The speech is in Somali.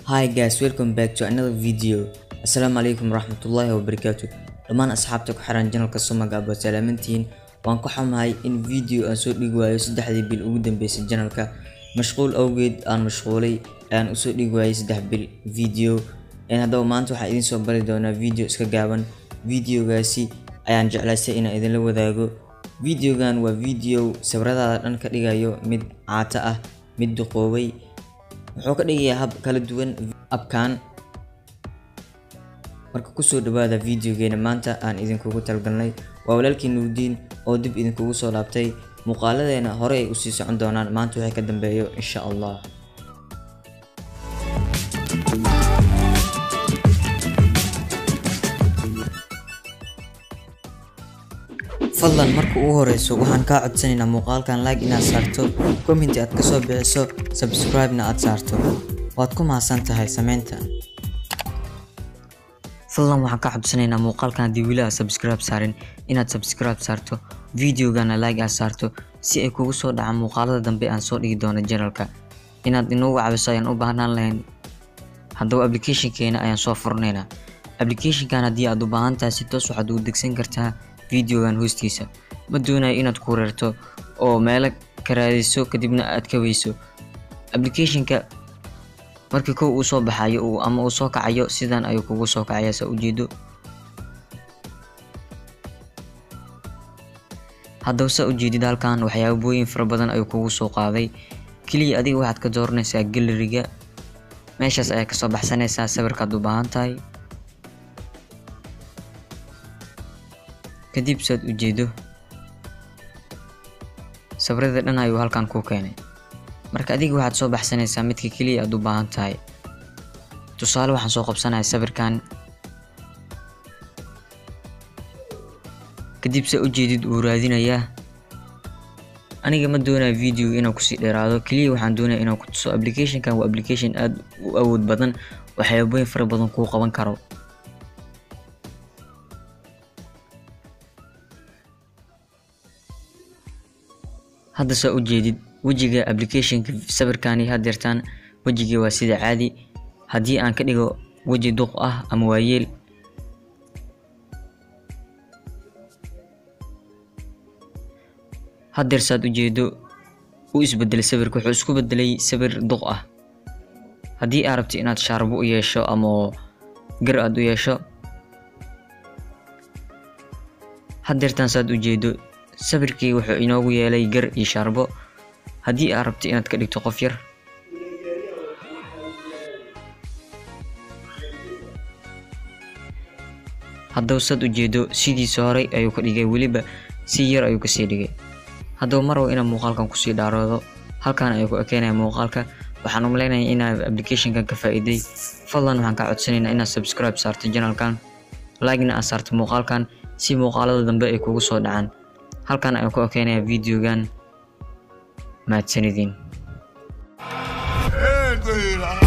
Hi guys, welcome back to another video. Assalaamu calaykum waraxmatullaahi wabarakaatu. Dhammaan asxaabta ku xiran channelka Somaga aad salaamantihiin. Waan ku xumahay in video aan soo dhigi waayo saddexdii bil ugu dambeysay channelka. Mashquul awgeed aan mashquulay ayaan usoo dhigi waayay saddex bil video. Een haddaba maanta waxaan idin soo bari doonaa video iska gaaban. Videogaasi ayaan jeclaystay inaan idinla wadaago. Videogan waa video sawiradaada dhan ka dhigayo mid caata ah, mid duqoobay. Wuxuu ka dhigayaa hab kala duwan abkan marka kusoo dhawaada videogeena maanta aan idinkugu talgalnay waa walaalkii nuurdiin oo dib idinkugu soo laabtay muuqaaladeena hore ay usii socon doonaan maanta waxay ka dambeeyo insha allah fadlan marka ugu horeyso waxaan kaa codsanaynaa muuqaalkan like inaad saarto commenti aad kasoo bixiso subscribe-na aad saarto waad ku mahadsan tahay sameynta fadlan waxaan kaa codsanaynaa muuqaalkan haddii weli aad subscribe saarin inaad subscribe saarto videogana like aad saarto si ay kugu soo dhacaan muuqaalada dambe aan soo dhigi doono channelka inaad inoogu caawiso ayaan u baahnaan lahayn haddaba applicationkeena ayaan soo furnaynaa applicationkan haddii aad u baahan tahay si toos waxaad ugu degsan kartaa videogan hoostiisa ma doonayo inaad ku reerto oo meelo ka raadiso kadibna aad ka weyso applicationka markii kow uu soo baxayo uu ama uu soo kacayo sidan ayuu kugu soo kacaya saa ujeedo haddaba saa ujeedid halkan waxyaabooyin fara badan ayuu kugu soo qaaday keliya adiga waxaad ka dooranaysaa galeriga meeshaas ayaa kasoo baxsanaysaa sawirkaad u baahan tahay kadib saad ujeedo sawirada dhan ayuu halkan ku keenay marka adiga waxaad soo baxsanaysaa midka keliya aad u baahan tahay tusaale waxaan soo qabsanaya sawirkan kadib saa ujeedid uu raadinayaa aniga ma doonayo video inaan kusii dheeraado keliya waxaan doonaya inaan ku tuso applicationkan waa application aad u awood badan waxyaabooyin fara badan kuu qaban karo hadda saa ujeedid wejiga applicationka sawirkani hadeertaan wejigii waa sida caadi haddii aan ka dhigo weji duq ah ama waayeel hadeer saad ujeedo u isbedelay sawirka wuxuu isku bedelay sawir duq ah haddii aad rabti inaad shaarbo u yeesho ama gar aad u yeesho hadeertaan saad ujeedo sawirkii wuxuu inoogu yeelay gar iyo shaarbo haddii aad rabti inaad ka dhigto qof yar haddaba saad ujeedo sidiisa horey ayuu ka dhigay weliba si yar ayuu kasii dhigay haddaba marwa inaan muuqaalkan kusii dhaaroodo halkan ayuu ku ekeenaya muuqaalka waxaan umaleynaya inaad applicationkan ka faa'iiday fadlan waxaan kaa codsanaynaa inaad subscribe saarto channelkan like-na aad saarto muuqaalkan si muuqaalada dambe ay kugu soo dhacaan halkan ayaan ku ekeenaya videogan mahadsanidin